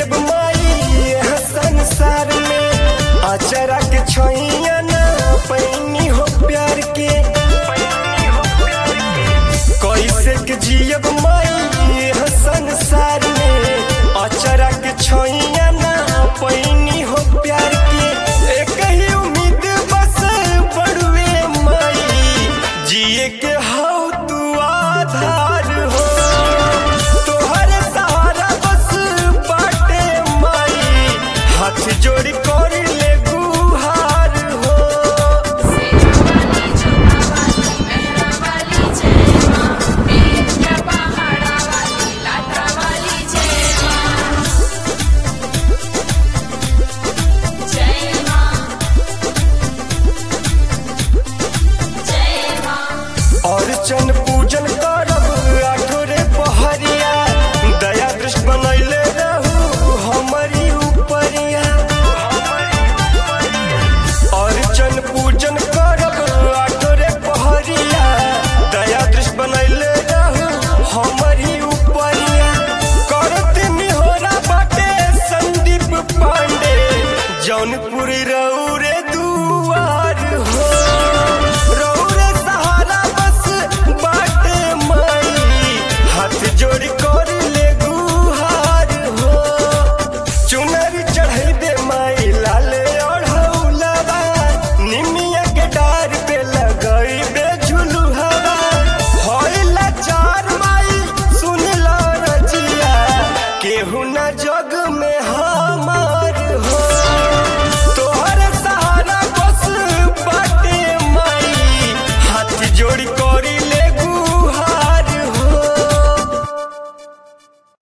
जियब माई यह संसार में अचरा के छैया ना पैनी हो प्यार के कैसे के जियब माई यह संसार में अचरा के छैया ना पैनी हो प्यार के एक ही उम्मीद बस बड़ुए माई जिए के हौ तू आधार हो तोहर सहारा बस बाटे माई हाथ जोड़ कर ले गुहार हो वाली चुना वाली मेहरा वाली जय माँ वीर क्या पहाड़ा वाली लाटा वाली जय माँ जय माँ जय माँ और चन पूजन करब आठोरे पहरिया दया दृष्ट बनैले रहू हमारी उपरिया और चन पूजन करब आठोरे पहरिया दया दृष्ट बनैले रहू हमारी उपरिया करत निहोरा बाटे संदीप पांडे जौनपुर रौरे दुआर हो रौरे सहारा बस बाटे माई हाथ जोड़ कर ले गुहार हो चुनर चढ़ै दे माई लाल ओढ़ौलवा निमिया के डार पे लगई बे झुलुहवा होइला चार माई सुन लो रजिया केहू ना